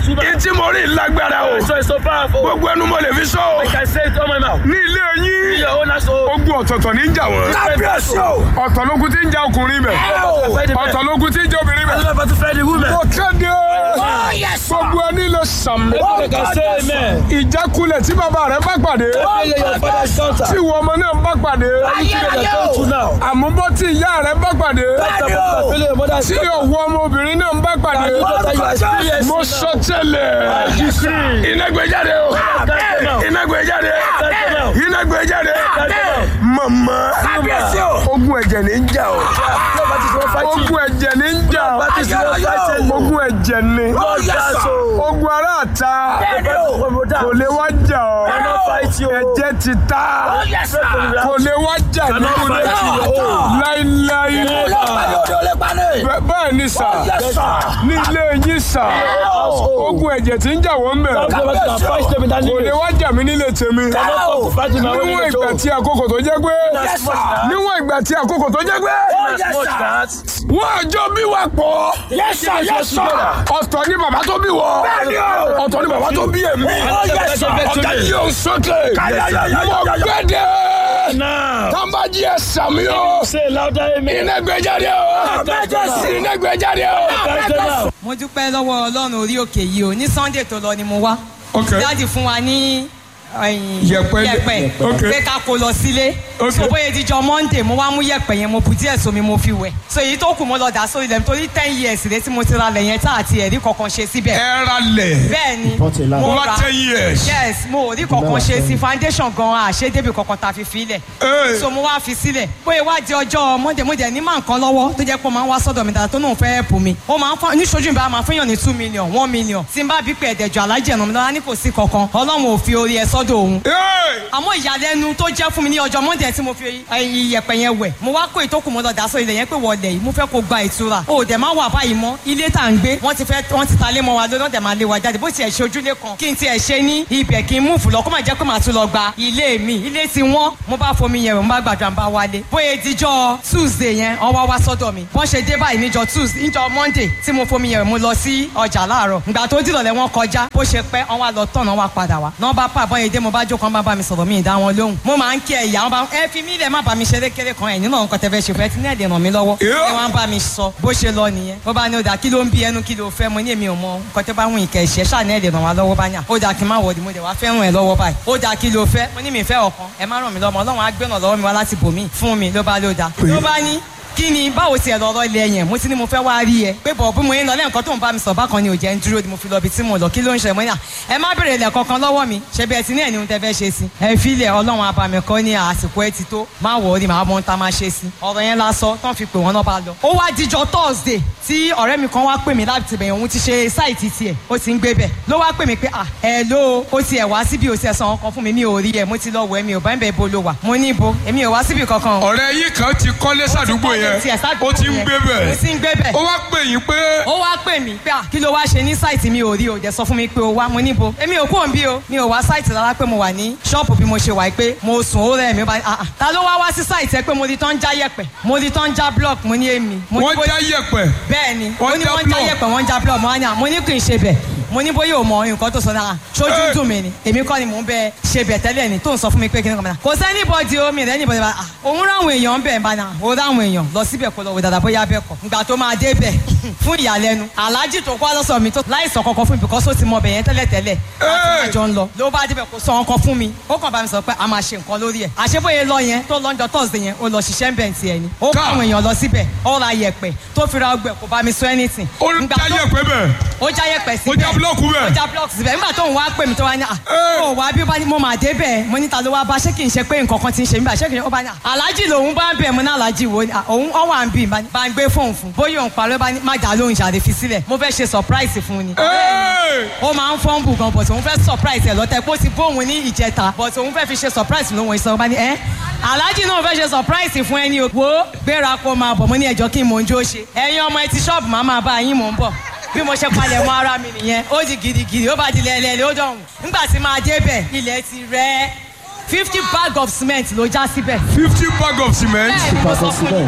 this woman. ìtí mo rí lágbára o So it's so powerful. gbogbo ẹnu mo lè fi sọ o I can say it on my mouth. ní ilé yín Your own household. ogun ọ̀tọ̀ọ̀tọ̀ ní í jà wọ́n kábíyèsí o. ọ̀tọ̀ lógun tí ń jà ọkùnrin bẹ̀ ọ̀tọ̀ lógun tí ń jà obìnrin bẹ̀. I'm about to find the woman. mo kéde Oh, yes, sir. gbogbo ẹni lè sàmì I can say amen. ìjákulẹ̀ tí bàbá rẹ̀ bá pàdé Say your father's daughter. tí ìwọ ọmọ náà bá pàdé ayérayé Come to o. now. àmúbọ́ tí ìyá rẹ̀ bá pàdé Bẹ́ẹ̀ni o. Feel your mother's tí ọ̀wọ́ ọmọbìnrin náà bá pàdé daughter. You experience mo sọ tẹ́lẹ̀ decree. iná gbé jáde o Amen. iná gbé jáde Amen. iná gbé jáde Amen. mama kábíyèsí o. ogun ẹ̀jẹ̀ ní í jà o Nobody is one fighting. ogun ẹ̀jẹ̀ ní í jà o Nobody is one fighting. ogun ẹ̀jẹ̀ ní Oh, yes, sir. ogun ará àta Bẹ́ẹ̀ni o. kò lè wá jà o Cannot fight you. ẹ̀jẹ̀ ti ta Oh, yes, sir. kò lè wá jà Cannot nínú fight ilé you. Oh. láíláí olóòpàdé òde olóòpàdé. Bẹ́- bẹ́ẹ̀ ni sà Yes, sir. ní ilé yín sà household. ogun ẹ̀jẹ̀ tí ń jà wọ́n bẹ̀ Nobody can fight them in that kò lè village. wá jà mí nílé tèmi Cannot come to fight in my own níwọ̀n village. ìgbà tí àkókò tó jẹ́ pé Yes, sir. níwọ̀n ìgbà tí àkókò tó jẹ́ pé yes, Much sir. that. wọ́n àjọ bí wà pọ̀ Yes, sir. Yes, sir. ọ̀tọ̀ ni bàbá tó bí wọ Bẹ́ẹ̀ni o. ọ̀tọ̀ ni bàbá tó bí èmi Oh, yes, sir. ọ̀gá yìí ò sókè Káyáyáyáyá. mo gbẹ́dẹ̀ Now. tàǹbàjì ẹ̀ sàmì o Say louder amen. iná gbé jáde o Jésù. iná gbé jáde o. Fight them now. mo dúpẹ́ lọ́wọ́ ọlọ́run orí òkè yìí o ní sunday tó lọ ni mo wá Ok. dáàdì fún wa ní ẹ̀yìn, Yẹ̀pẹ̀. yẹ̀pẹ̀ Ok. pé ká kó lọ sílé Ok. so bóyá ìdíjọ monday mo wá mú yẹ̀pẹ̀ yẹn mo bù díẹ̀ sómi mo fi wẹ̀ so èyí tó kù mo lọ dà sórí ilẹ̀ nítorí ten years rẹ tí mo ti ra lẹ̀ yẹn tá àti ẹ̀rí kankan ṣe síbẹ̀ ẹ ra lẹ̀ bẹ́ẹ̀ ni mo mo wá ra ten years. yes mo ò rí kankan ṣe sí foundation gan àṣẹ débi kankan ta fi filẹ̀ Hey. so mo wá fi sílẹ̀ bóyá wá di ọjọ́ monday mo dẹ̀ ní máa nǹkan lọ́wọ́ tó jẹ́ pé ó máa ń wá sọ́dọ̀ mi dáadáa tó náà fẹ́ ẹ̀pù mi ó máa ń fọ́ níṣojú mi bá máa fún yàn ní two million one million tí n bá bí pé ẹ̀dẹ̀jọ alájẹ̀ ẹ̀nà mi lọ́wọ́ ní kò sí kankan ọlọ́run ò fi orí ẹ sọ́dọ̀ òun Hey. àmọ́ ìyàlẹ́nu tó jẹ́ fún mi ní ọjọ́ monday tí mo fi iyẹ̀pẹ̀ yẹn wẹ̀ mo wá kó ìtókù mo lọ dà sọ ilẹ̀ yẹn pé wọlé yìí mo fẹ́ kó gba ìtura o dẹ̀ máa wà báyìí mọ́ ilé tá à ń gbé wọ́n ti fẹ́ wọ́n ti ta lé mọ́ wa lórí wọ́n dẹ̀ máa lé wa jáde bó tiẹ̀ ṣe ojúlé kan kí n tiẹ̀ ṣe ní ibẹ̀ kí n múùfù lọ kó má jẹ́ pé màá tún lọ gba ilé mi ilé ti wọ́n mo bá fomi yẹn wẹ̀ mo bá gbàdúrà mo bá wálé bóyá ìdíjọ́ tuesday yẹn wọ́n wá wá sọ́dọ̀ mi bọ́n ṣe dé báyìí níjọ́ tuesday níjọ́ monday tí mo fomi yẹn wẹ̀ mo lọ sí ọjà láàárọ̀ ìgbà tó dìrọ̀lẹ́ wọn kọjá bó ṣe pẹ́ wọ́n wá lọ tọ̀nà wá padà wá náà bá pa àbọ̀n yẹn dé mo bá jókòó wọn bá bá mi sọ̀rọ̀ mi ì dá wọn lóhùn mo máa ń kí ẹ ìyá wọn bá ẹ fi mí lẹ̀ má bá mi ṣeré kéré kan ẹ̀ nínú nǹkan tẹ́ fẹ́ ṣe fẹ́ tí ní ẹ̀dẹ̀ ràn mí lọ́wọ́ Yeah. ẹ wá ń bá mi sọ bó ṣe lọ nìyẹn ó bá ní ó dà kí ló ń bí ẹnu kí ló fẹ́ mo ní èmi ò mọ nǹkan tẹ́ bá wùn ìkẹ́ ìṣẹ́ ṣáà ní ẹ̀dẹ̀ ràn wá lọ́wọ́ bá yàn ó dà kí n má wọ̀dì mo dẹ̀ wá fẹ́ràn ẹ̀ lọ́wọ́ báyìí ó dà kí ló fẹ́ mo ní mi fẹ́ ọ̀kan ẹ má ràn mí lọ́mọ ọlọ́run á gbẹ̀nà lọ́wọ́ mi wá láti bòmí fún mi ló bá ló dà ló bá ní kí ni báwo tiẹ̀ lọ́rọ́ ilé yẹn mo ti ní mo fẹ́ wá rí ẹ pé bọ̀ bí mo yín lọ lẹ́ǹkan tó ń bá mi sọ bákan ni ò jẹ́ ń dúró ni mo fi lọ ibi tí mo lọ kí ló ń ṣe mo ní à ẹ má bèrè ilẹ̀ kankan lọ́wọ́ mi ṣe bí ẹ ti ní ẹni ohun tẹ fẹ́ ṣe sí ẹ filẹ̀ ọlọ́run abàmì kọ́ ní àsìkò ẹ ti tó má wọ̀ ọ́ ni màá mọ ohun tá a máa ṣe sí ọ̀rọ̀ yẹn lásọ tán fi pè wọ́n náà bá lọ. ó wá dijọ́ thursday tí ọ̀rẹ́ mi kan wá pè mí láti bẹ̀yẹ̀ òun ti ṣe sáìtì tiẹ̀ ó ti ń gbé bẹ̀ ló wá pè mí pé à ẹ ló ó tiẹ̀ wá síbi ó tiẹ̀ san ọkàn fún mi mi ò rí ẹ mo ti lọ wọ ẹ mi ò bá ń bẹ̀ bo ló wà mo ní ibo èmi ò wá síbi kankan o ọ̀rẹ́ yìí kan ti kọ́lé sàdúgbò yẹn ó ti ń gbé ó bẹ̀ ti ń gbé bẹ̀ ó wá pè yín pé ó wá pè mí pé à kí ló wá ṣe ní sáìtì mi ò rí o dẹ̀ sọ fún mi pé o wá mo níbo èmi ò kúrò ń bí o mi ò wá sáìtì rárá pé mo wà ní ṣọ́ọ̀pù bí mo ṣe wà pé mo sùn ó rẹ̀ mi ó bá ah ah ta ló wá wá sí sáìtì ẹ pé mo rí tán já yẹ̀pẹ̀ mo rí tán já block mo ní èmi mo ní wọ́n bó- já yẹ̀pẹ̀ bẹ́ẹ̀ ni Wọ́n ó ní já wọ́n já block. yẹ̀pẹ̀ wọ́n já block mo wá ní à mo ní kì í ṣe bẹ̀ mo ní bóyá o mọ nǹkan tó sọ náà ṣojú Ẹ. dùn mí ni èmi kọ́ ni mò ń bẹ ṣe bẹ̀ tẹ́lẹ̀ ni tó ń sọ fún mi pé kí ni kò mọ̀ náà kò sẹ́ni bọ́dì o mi rẹ̀ ní bọ́dì bá a òun ráwọn èèyàn bẹ̀ bá náà ó ráwọn èèyàn lọ síbẹ̀ kó lọ wò dáadáa bóyá bẹ́ẹ̀ kọ́ ìgbà tó máa dé bẹ̀ fún ìyàlẹ́nu aláàjì tó kọ́ lọ́sọ̀ mi tó láìsàn kankan fún mi because ó ti mọ bẹ̀ yẹn tẹ́lẹ̀ tẹ́lẹ̀ láti máa jọ ń lọ ló bá débẹ̀ kó sọ ọkàn fún mi ó kàn bá mi sọ pé a máa ṣe nǹkan lórí ẹ̀ àṣebóye lọ yẹn tó lọ́njọ́ thursday yẹn ó lọ ṣiṣẹ́ ń bẹ̀ tiẹ̀ ni ó kọ́ Ká. àwọn èèyàn lọ síbẹ̀ ó ra yẹ̀pẹ̀ tó fi ra ọgbẹ̀ kò bá mi sọ anything ó Ìgbà já tó- yẹ̀pẹ̀ bẹ̀ ó já yẹ̀pẹ̀ ó síbẹ̀ já búlọ́ọ̀kù ó bẹ̀ já blọọkì síbẹ̀ nígbà tó ń wá pè mí tó wá ní à Ẹ. ó wá bí ó bá ní mo máa dé bẹ́ẹ̀ mo ní ta ló wá bá ṣé kì í ṣe pé nǹkan kan ti ń ṣe mí bá ṣé kì í ṣe ó bá ní à aláàjì lòun bá ń bẹ̀ mo ní aláàjì wo ni à, òun ọ wà ń bì bá ní- bá ń gbé fóun fún bóyá òun parọ́ bá ní má dà lóhùn ṣàdé fi sílẹ̀ mo fẹ́ ṣe surprise fún un ni Hey! ó máa ń fọ́nbù gan but òun fẹ́ surprise ẹ̀ lọ́tẹ̀ pé ó ti bóun ní ìjẹta but òun fẹ́ fi ṣe surprise lóhun ìsọ̀rọ̀ bá ní ẹ́ aláàjì náà fẹ́ ṣe surprise fún ẹni o wo gbéra kó máa bọ̀ mo ní ẹjọ́ kí n mò ń jó ṣe ẹ̀yin ọmọ ẹ ti ṣọ́ọ̀bù máa máa bá yín mò ń bọ̀ bí mo ṣe palẹ̀ mọ́ ara mi nìyẹn ó di gidigidi ó bá di lẹ́lẹ́lẹ́ ó dọ̀hùn nígbà tí máa débẹ̀ ilẹ̀ ti rẹ̀ fifty bag of cement ló já síbẹ̀ fifty bag of cement bẹ́ẹ̀ ni mo sọ fún yín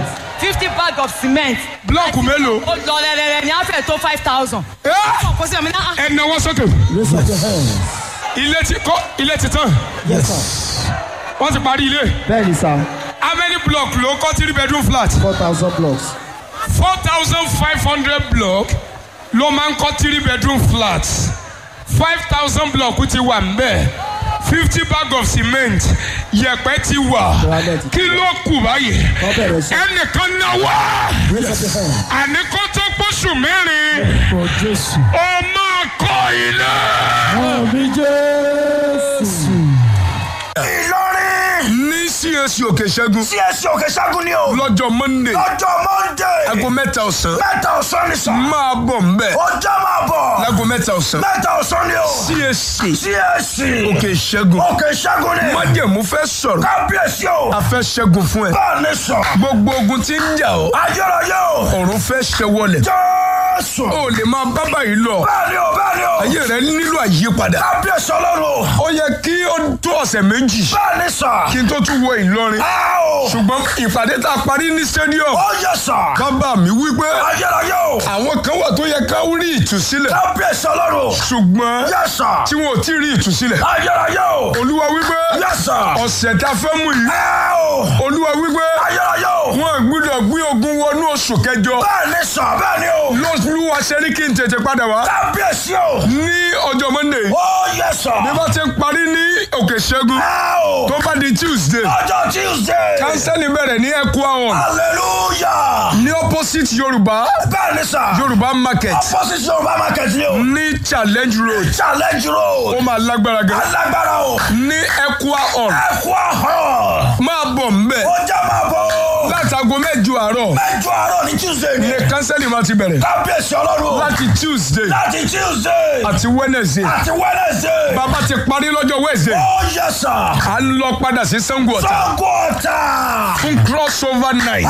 fifty bag of cement. Blọ́ọ̀kù mélòó? ó lọ rẹ̀rẹ̀rẹ̀ ní àfẹ́ tó five thousand. Ẹ́! kò sí ọ̀mí náà. ẹ náwó sókè. Raise up your hands. ilé ti kọ́ ilé ti tán Yes, sir. wọ́n ti parí ilé. Bẹ́ẹ̀ni sá, how many block ló kọ́ three bedroom flat. four thousand blocks. four thousand five hundred block ló máa ń kọ́ three bedroom flat five thousand block ti wà mbẹ́ fifty bag of cement yẹ̀pẹ̀ ti wà kí ló kù báyìí Wọ́n bẹ̀rẹ̀ sí. ẹnìkan náwó Raise up your hands. àní kó tó gbóṣù mẹ́rin For Jésù. ó máa kọ́ ilé. Àmì Jésù. Ìlọrin. ní CAC òkè ṣẹ́gun tí ẹ ṣe òkè ṣẹ́gun ni o. lọ́jọ́ monday lọ́jọ́ monday. aago mẹ́ta ọ̀sán mẹ́ta ọ̀sán ni sàn. máa bọ̀ mbẹ́ ọjọ́ máa bọ̀. láago mẹ́ta ọ̀sán mẹ́ta ọ̀sán ni o. CAC tí ẹ ṣe. òkè ṣẹ́gun òkè ṣẹ́gun ni. májẹ̀mú fẹ́ sọ̀rọ̀ kábíyèsí o. a fẹ́ ṣẹ́gun fún ẹ bẹ́ẹ̀ ni sàn. gbogbo ogun tí ń jà ọ́ ayérayé o. ọ̀run fẹ́ ṣẹwọlẹ̀ jésù. o lè máa bá báyìí lọ bẹ́ẹ̀ ni o bẹ́ẹ̀ ni o. ayé rẹ nílò àyípadà kábíyèsí ọlọ́run o. ó yẹ kí ó tó ọ̀sẹ̀ méjì bẹ́ẹ̀ ni sàn. kí n tó tún wọ Ìlọrin ẹ o. ṣùgbọ́n ìpàdé tá a parí ní stadium ó yẹ sàn. bàbá mi wípé ayérayé o. àwọn kan wà tó yẹ ká rí ìtúsílẹ̀ kábíyèsí ọlọ́run o. ṣùgbọ́n yẹ sàn. tí wọn ò tí ì rí ìtúsílẹ̀ ayérayé o. olúwa wípé yẹ sàn. ọ̀sẹ̀ tá a fẹ́ mú yìí ẹ o. olúwa wípé ayérayé o. wọn ò gbúdọ̀ gbé ogun wọnú oṣù kẹjọ bẹ́ẹ̀ ni sàn bẹ́ẹ̀ ni o. lọ́sùlùwà ṣe ní kí n tètè padà wá kábíyèsí o. ní ọjọ́ monday ó yẹ sàn. bí wọ́n ti ń parí ní òkè ṣẹ́gun ẹ o. tó bá di tuesday ọjọ́ tuesday. kánsẹ́lì bẹ̀rẹ̀ ní ẹ̀kọ́ àwọn hallelujah. ní opposite yorùbá bẹ́ẹ̀ ni sàn. yorùbá market opposite yorùbá market ni o. ní challenge road challenge road. ó máa lágbára gan alágbára o. ní ẹ̀kọ́ àwọn ẹ kú àhán. máa bọ̀ mbẹ̀ ó já máa bọ̀ o. látago mẹ́jọ àárọ̀ mẹ́jọ àárọ̀ ní tuesday ni. ní kánsẹ́lì máa ti bẹ̀rẹ̀ kábíyèsí ọlọ́run o. láti tuesday láti tuesday. àti wednesday àti wednesday. bàbá ti parí lọ́jọ́ wednesday ó yẹ sàn. à ń lọ padà sí sango ọ̀tà sango ọ̀tà. fún crossover night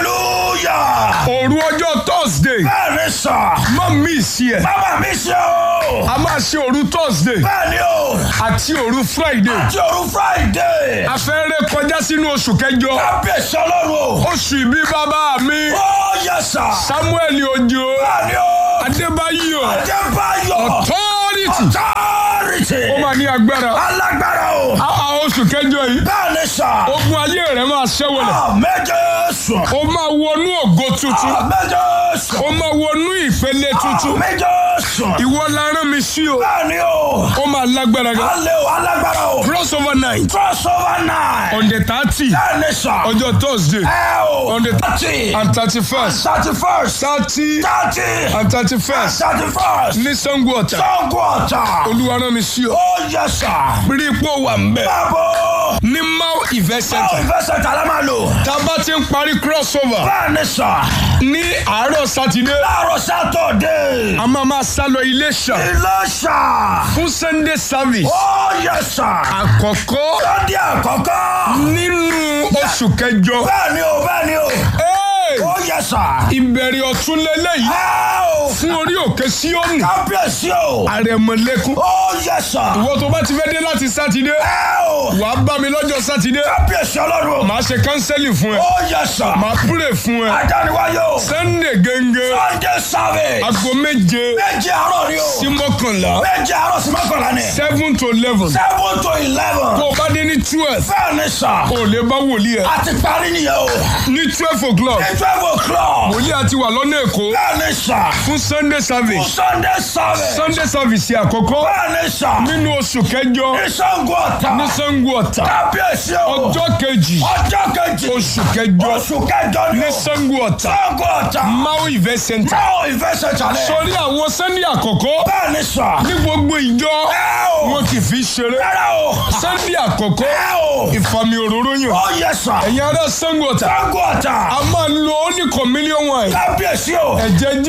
hallelujah. òru ọjọ́ thursday bẹ́ẹ̀ ni sàn. má miss ẹ̀ bàbá mi ṣe o. a máa ṣe òru thursday bẹ́ẹ̀ ni o. àti òru friday àti òru friday. a fẹ́ ré kọjá sínú oṣù kẹjọ kábíyèsí ọlọ́run o. oṣù ìbí bàbá mi ó yẹ sàn. samuel ojo bẹ́ẹ̀ ni o. adébáyọ̀ adébáyọ̀. authority authority. ó máa ní agbára alágbára o. a a oṣù kẹjọ yìí bẹ́ẹ̀ ni sàn. ogun ayé rẹ máa ṣẹ́wọ̀lẹ̀ méje sùn. ó máa wọnú ògo tuntun méje sùn. ó máa wọnú ìpele tuntun méje sùn. ìwọ la rán mi sí o bẹ́ẹ̀ ni o. ó máa lágbára gan alẹ́ o alágbára o. crossover night crossover night. on the thirty bẹ́ẹ̀ ni sàn. ọjọ́ thursday ẹ o. on the thirty. and thirty first thirty first. thirty thirty. and thirty first thirty first. ní sango ọ̀tà sango ọ̀tà. olúwa rán mi sí o ó yẹ sàn. rí ipò wà ń bẹ̀ báwo. ní mau event báwo center ìfẹsẹ̀ tà lá máa lò. tá a bá ti ń parí crossover bẹ́ẹ̀ ni sàn. ní àárọ̀ sátidé láàárọ̀ sátọ̀dé. a máa máa sá lọ Iléṣà ilé sàn. fún sunday service ó yẹ sàn. àkọ́kọ́ lọ́dí àkọ́kọ́. nínú oṣù kẹjọ bẹ́ẹ̀ ni o bẹ́ẹ̀ ni o. Hey! ó yẹ sàn. ìbẹ̀rẹ̀ ọ̀tún lélẹ́yìí ẹ o. fún orí òkè síọ́nì kábíyèsí o. àrẹ̀mọ̀lẹ́kùn ó yẹ sàn. ìwọ tó bá ti fẹ́ dé láti sátidé ẹ o. wà á bá mi lọ́jọ́ sátidé kábíyèsí ọlọ́run. màá ṣe kánsẹ́lì fún ẹ ó yẹ sàn. màá púrè fún ẹ adániwáyé o. sunday gẹ́gẹ́ sunday service. aago méje méje àárọ̀ ni o. sí mọ́kànlá méje àárọ̀ sí mọ́kànlá ni. seven to eleven seven to eleven. tó o bá dé ní twelve bẹ́ẹ̀ ni sàn. o lè bá wòlíì ẹ a ti parí nìyẹn o. ní twelve o'clock ní twelve o'clock. wòlíì àti wà lọ́nà èkó bẹ́ẹ̀ ni sàn. fún sunday service sunday service. sunday service àkọ́kọ́ bẹ́ẹ̀ ni sàn. nínú oṣù kẹjọ ní sango ọ̀tà. ní sango ọ̀tà kábíyèsí o. ọjọ́ kejì ọjọ́ kejì. oṣù kẹjọ oṣù kẹjọ ni ní o. sango ọ̀tà sango ọ̀tà. mau event center báwo ìfẹsẹ̀ jalè. sórí àwọn sunday àkọ́kọ́ bẹ́ẹ̀ ni sàn. ní gbogbo ìjọ ẹ o. wọn kì í fi ṣeré rárá o. sunday àkọ́kọ́ ẹ o. ìfàmì òróró yàn ó yẹ sàn. ẹ̀yin ará sango ọ̀tà sango ọ̀tà. a máa lo only communion wine kábíyèsí o. ẹ̀jẹ̀ jésù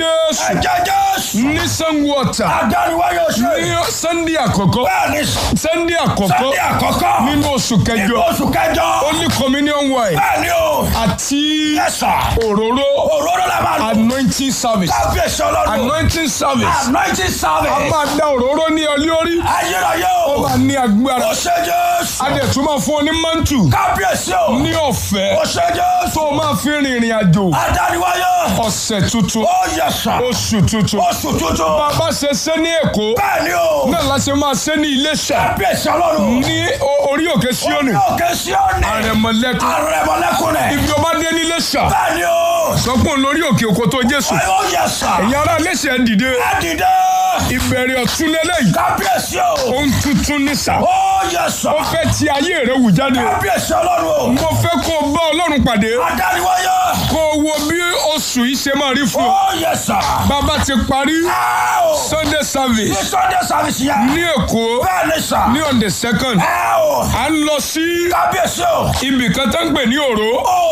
Ẹ̀jẹ̀ Jésù. ní sango ọ̀tà Adániwáyé oṣù. ní sunday àkọ́kọ́ Bẹ́ẹ̀ni sunday àkọ́kọ́ Sunday àkọ́kọ́. nínú oṣù Nínú kẹjọ oṣù kẹjọ. holy communion wine Bẹ́ẹ̀ni o. àti Yẹ́sà. òróró Òróró la máa lò. anointing service Kábíyèsí ọlọ́run. anointing service Anointing a service. máa da òróró ní ọ lórí Ayérayé ó o. máa ní agbára Ó ṣe Jésù. a dẹ̀ tún máa fún ọ ní mantu Kábíyèsí o. ní ọ̀fẹ́ Ó ṣe Jésù. tó o máa fi rìnrìn àjò Adániwáyé. ọ̀sẹ̀ tuntun Ó yẹ̀sà. oṣù tuntun Oṣù tuntun. bàbá ṣe ṣe ní èkó Bẹ́ẹ̀ni o. náà la ṣe máa ṣe ní iléṣà Kábíyèsí ọlọ́run. ní o- orí òkè síónì Òkè Síónì. àrẹ̀mọ̀lẹ́kùn Àrẹ̀mọ̀lẹ́kùnrin. ibi ọba dé ní iléṣà Bẹ́ẹ̀ni o. sọpọ̀ lórí òkè òkò tó jésù Ó yẹ̀sà. ẹ̀yin ará iléṣà ẹ̀ dìde Ẹ dìde. ìbẹ̀rẹ̀ ọ̀tún lélẹ́yìí Kábíyèsí o. ohun tuntun ní sà Ó yẹ̀sà. ó fẹ́ ti ayé rẹ̀ wù jáde Kábíyèsí ọlọ́run o. mo fẹ́ kó o bá ọlọ́run pàdé Adániwáyé. kó o wo bí oṣù yìí ṣe máa rí fún ọ Ó yẹ̀sà. bàbá ti parí Ẹ o. sunday service Ní Sunday service yẹn. ní èkó Bẹ́ẹ̀ni sà. ní on the second Ẹ o. à ń lọ sí Kábíyèsí o. ibì kan tó ń pè ní òró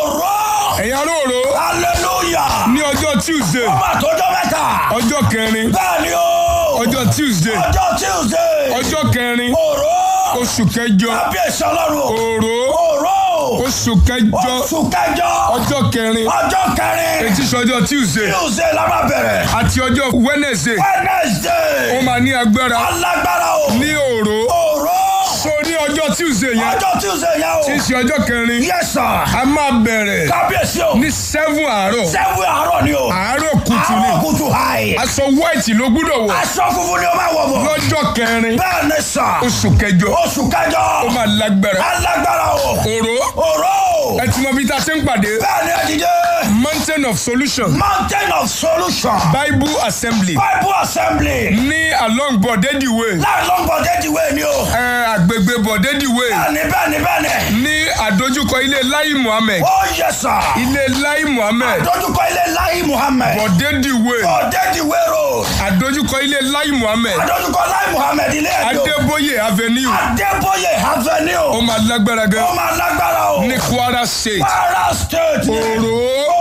Òró. ẹ̀yin ará òró Hallelujah. ní ọjọ́ tuesday Ọmọ àtọ́jọ́ mẹ́ta. ọjọ́ kẹrin Bẹ́ẹ̀ni o. ọjọ́ tuesday Ọjọ́ Tuesday. ọjọ́ kẹrin Òró. oṣù kẹjọ Kábíyèsí ọlọ́run o. òró Òró. oṣù kẹjọ Oṣù kẹjọ. ọjọ́ kẹrin Ọjọ́ kẹrin. etí sọjọ́ tuesday Tuesday la máa bẹ̀rẹ̀. àti ọjọ́ wednesday ó Wednesday. máa ní agbára Alágbára o. ní òró Òró. so ní ọjọ́ tuesday yẹn Ọjọ́ Tuesday yẹn o. tí í ṣe ọjọ́ kẹrin Yes sir. a máa bẹ̀rẹ̀ Kábíyèsí o. ní seven àárọ̀ Sẹ́wé àárọ̀ ni o. àárọ̀ kùtù ni Àárọ̀ kùtù hàì. aṣọ white ló gbúdọ̀ wọ̀ Aṣọ funfun ni o máa wọ̀ bọ̀. lọ́jọ́ kẹrin Bẹ́ẹ̀ ni sà. oṣù kẹjọ Oṣù kẹjọ. ó máa lágbára Alágbára o. òró Òró. ẹ ti mọ bí ta ṣe ń pàdé Bẹ́ẹ̀ ni ẹ dìde. mountain of solution Mountain of Solution. bible assembly Bible Assembly. ní along bọ̀dẹ́dì way Láì lọ́ngbọ̀n déjì wé ni o. ẹ, àgbègbè bọ̀dẹ́dì way Bẹ́ẹ̀ni bẹ́ẹ̀ni bẹ́ẹ̀ni. ní àdójúkọ ilé lai muhammed Ó yẹ sà. ilé lai muhammed Dójúkọ ilé Láyé Muhammed. bọ̀dẹ́dì way Ọ̀dẹ́dì wérò. àdójúkọ ilé lai muhammed Dójúkọ Láyé Muhammed ilé ẹ̀dọ́. adébóyè avenue Adébóyè ó Avenue. máa lágbára gan Ó máa lágbára o. ní kwara state Kwara State. ni. òró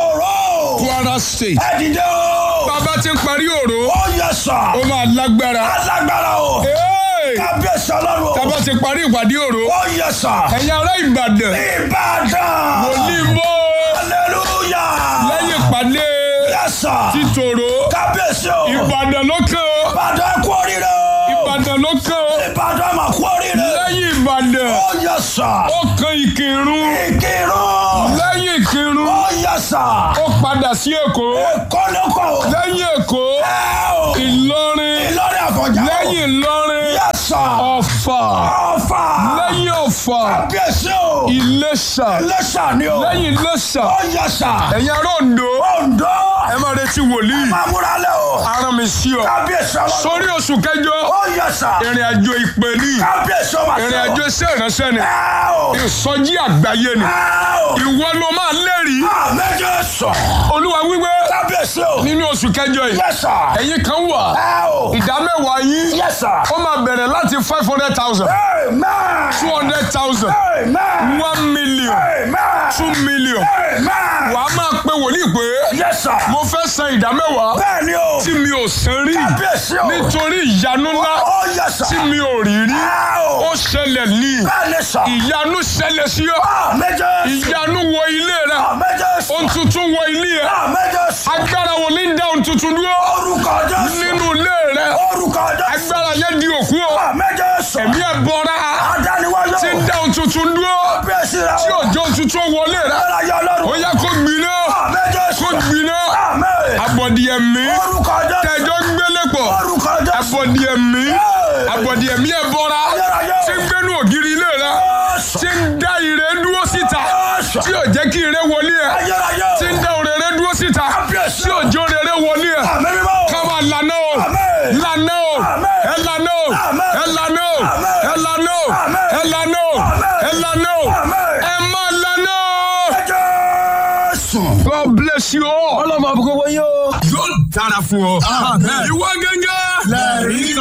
Òró. kwara state Ẹ dìde o. bàbá ti ń parí òró Ó yẹ sà. ó máa lágbára Alágbára o. Hey! Kábíyèsí ọlọ́run o. bàbá ti parí ìpàdé òró Ó yẹ sà. ẹ̀yin ará ìbàdàn Ìbàdàn. wòlíì bó Hallelujah. lẹ́yìn ìpàdé Yes sir. títòrò Kábíyèsí o. ìbàdàn ló kàn ó Ìbàdàn ẹ kú oríire o. ìbàdàn ló kàn ó Ìbàdàn mà kú oríire. lẹ́yìn ìbàdàn Ó yẹ sà. ó kan ìkírun Ìkírun. lẹ́yìn ìkírun Ó yẹ sà. ó padà sí èkó Èkó ló kọ̀ o. lẹ́yìn èkó Ẹ o. ìlọrin Ìlọrin àfọ̀njá o. lẹ́yìn ìlọrin Yes sir. ọ̀fà Ọ̀fà. lẹ́yìn ọ̀fà Kábíyèsí o. iléṣà Iléṣà ni o. lẹ́yìn iléṣà Ó yẹ sà. ẹ̀yin ará Oǹdó Oǹdó. ẹ máa retí wòlíì Máa múra lẹ̀ o. aràn mi sí ọ Kábíyèsí ọlọ́run. sórí oṣù kẹjọ Ó yẹ sà. ìrìn àjò ìpè ní Kábíyèsí ọmọ àti ìrìn ọ. àjò iṣẹ́ ìránṣẹ́ ni Ẹ o. ìsọjí àgbáyé ni Ẹ o. ìwọ ló máa lẹ́rìí Àmẹ́jọ sọ. olúwa wíwé Kábíyèsí o. nínú oṣù kẹjọ yìí Yes sir. ẹ̀yin kan wà Ẹ o. ìdá mẹ́wàá yín Yes sir. ó máa bẹ̀rẹ̀ láti five hundred thousand Amen. two hundred thousand Amen. one million Amen. two million Amen. wàá máa pe wòlíì pé Yes sir. mo fẹ́ san ìdá mẹ́wàá Bẹ́ẹ̀ ni o. tí mi ò san rí Kábíyèsí o. nítorí ìyanu ńlá Ó yes sir. tí mi ò rí rí Ẹ o. ó ṣẹlẹ̀ ní Bẹ́ẹ̀ ni sọ. ìyanu ṣẹlẹ̀ sí ọ Àmẹ́jọ sọ. ìyanu wọ ilé rẹ Àmẹ́jọ sọ. ohun tuntun wọ ilé rẹ Àmẹ́jọ sọ. agbára wo ní dá ohun tuntun dúró Orúkọ Jésù. nínú ilé rẹ Orúkọ Jésù. agbára yẹn di òkú o Àmẹ́jọ sọ. ẹ̀mí ẹ̀ bọ́ra Adániwáyọ̀. tí ń dá ohun tuntun dúró Kábíyèsí rẹ tí o. òjò ohun tuntun wọlé rẹ Aláyọ̀ ó Ọlọ́run. yẹ kó gbiná Àmẹ́jọ kó sọ. gbiná Àmín. abọ̀dì ẹ̀mí Orúkọ Jésù. tẹ̀jọ́ gbélé pọ̀ Orúkọ Jésù. abọ̀dì ẹ̀mí abọ̀dì ẹ̀mí ẹ̀ bọ́ra tí ń gbénu ògiri ilé rẹ Jésù. tí ń dá ire dúró síta Jésù. tí ò jẹ́ kí ire wọlé ẹ̀ Ayérayé o. tí ń dá òrèrè dúró síta Kábíyèsí tí ò jẹ́ òrèrè wọlé ẹ̀ Àmín mímọ́ o. káwa lànà o Àmín. lànà o Àmín. ẹ lànà o Àmín. ẹ lànà o Àmín. ẹ lànà o Àmín. ẹ lànà o Àmín. ẹ lànà o Àmín. ẹ má lànà o. Jésù. God bless you all. ọlọ́mọ àbúkọ́ wọ́n yóò. yóò dára fún ọ. ìwọ gẹ́gẹ́. lẹ́rìí